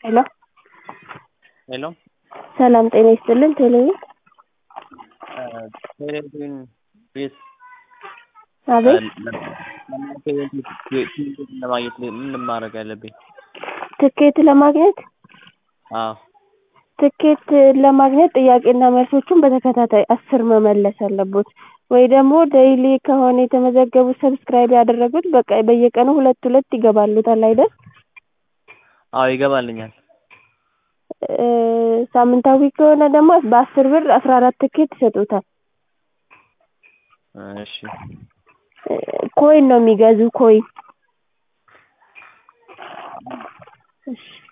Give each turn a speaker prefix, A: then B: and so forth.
A: ሄሎ
B: ሄሎ
A: ሰላም ጤና ይስጥልን ቴሌቪዥን
B: ቴሌቪዥን ቤት
A: አቤት
B: ለማግኘት ምን ማድረግ አለብኝ?
A: ትኬት ለማግኘት
B: አዎ
A: ትኬት ለማግኘት ጥያቄና መልሶቹን በተከታታይ አስር መመለስ አለቦት ወይ ደግሞ ዴይሊ ከሆነ የተመዘገቡት ሰብስክራይብ ያደረጉት በቃ በየቀኑ ሁለት ሁለት ይገባልዎታል አይደል?
B: አዎ ይገባልኛል።
A: ሳምንታዊ ከሆነ ደግሞ በአስር ብር አስራ አራት ትኬት ይሰጥዎታል።
B: እሺ
A: ኮይን ነው የሚገዙ ኮይን። እሺ